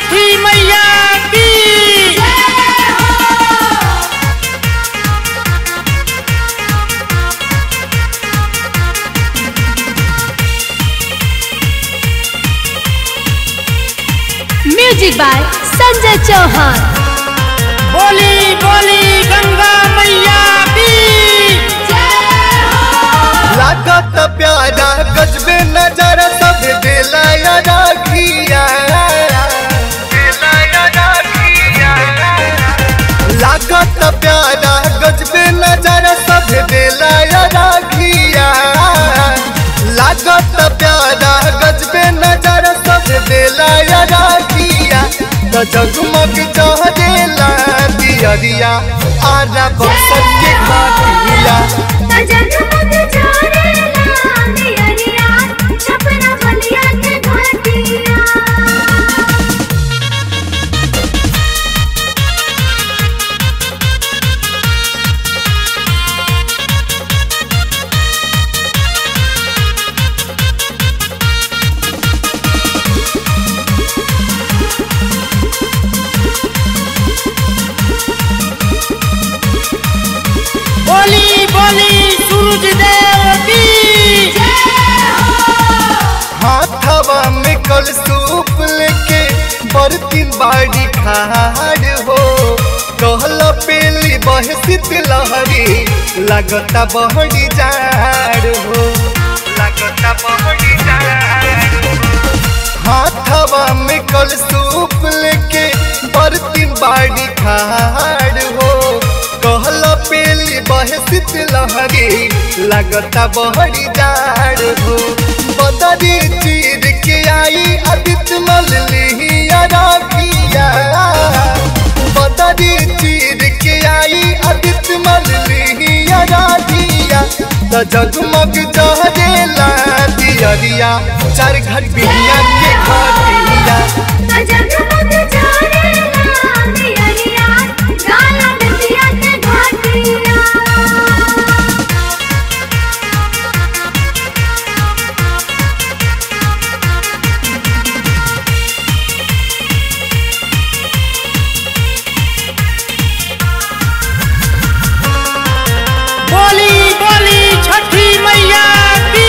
छठी मैया की music by Sanjay Chauhan बोली बोली गंगा मैया की लागत प्यारा गजबे नजर सब दिला राखिया लागत प्यारा गजबे नजर सब दिला राखिया लागत प्यारा गजबे नजर सब दिला राखिया त जगमग चहरेला दियरिया आरा बसत के घाटिया बोली बोली सूरज देव की हाथवा में कल सूप लेके बरतिन बाड़ी खाड़ हो कहला पेली बहसित लहरी लगता बहरी जाड़ हो लगता बहरी जाड़ हाथवा में कल सूप लेके बरतिन बाड़ी खाड़ हो कहला पेली बहसित लहरी लगता बहरी जाड़ हो बदरी चीर के आई आदित्य मल लिहिया राखिया बदरी चीर के आई आदित्य मल लिहिया राखिया त जगमग जहरेला दियरिया चार घर बिहिया के घाटिया बोली बोली छठी मैया की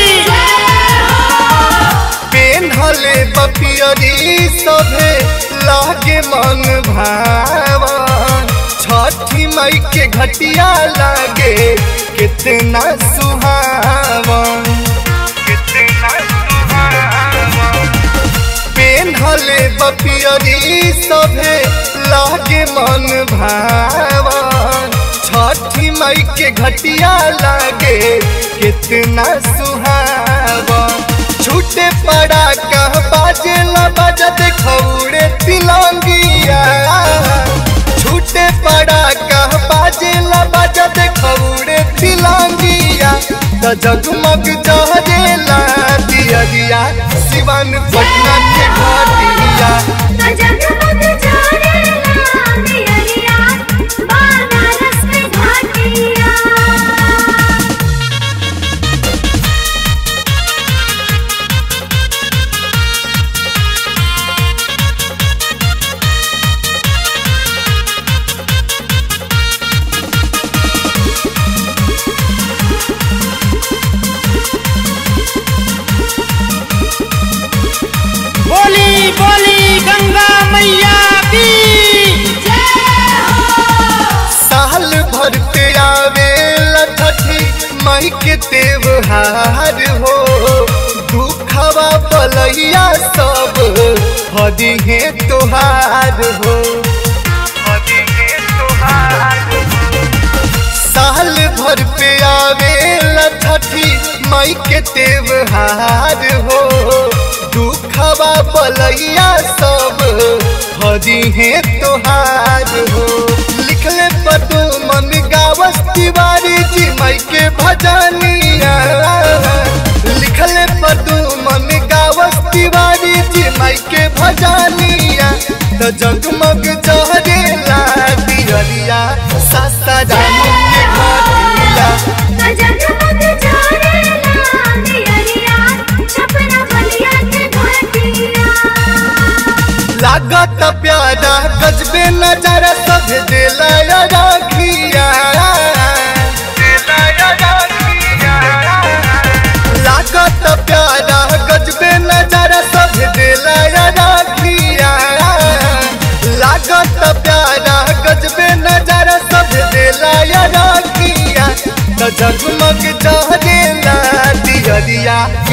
पेन्हले बपियरी सभे लागे मन भावा छठी मई के घटिया लागे कितना सुहावन कितना सुहावन पेन्हले बपियरी सभे लागे मन भावन छठी मई के घटिया लागे कितना सुहावन छूटे पड़ा कह बाजे ला बजत खौड़े तिलंगिया छूटे पड़ा कह बाजे ला बजत खौड़े तिलंगिया त जगमग जहरेला दिया दिया शिवन पटना के घाटिया बोली बोली गंगा मैया की साल भर पे आवे लठठी मई के त्योहार हो दुखवा बलैया सब हदी है तोहार हो हदी है तोहार साल भर पे आवे लठठी मई के त्योहार हो दुखवा बलैया सब हदी है तोहार हो लिखले पटू मन गावस तिवारी जी मई के भजनिया लिखले पटू मन गावस तिवारी जी मई के भजनिया तो जगमग जहरेला दियरिया सस्ता जानी के घाटिया छपरा बलिया के घाटिया लागत प्यारा गजबे नजारा सब दिला राखिया लागत प्यारा गजबे नजारा सब दिला राखिया लागत प्यारा गजबे नजारा सब दिला राखिया त जगमग जहरेला दियरिया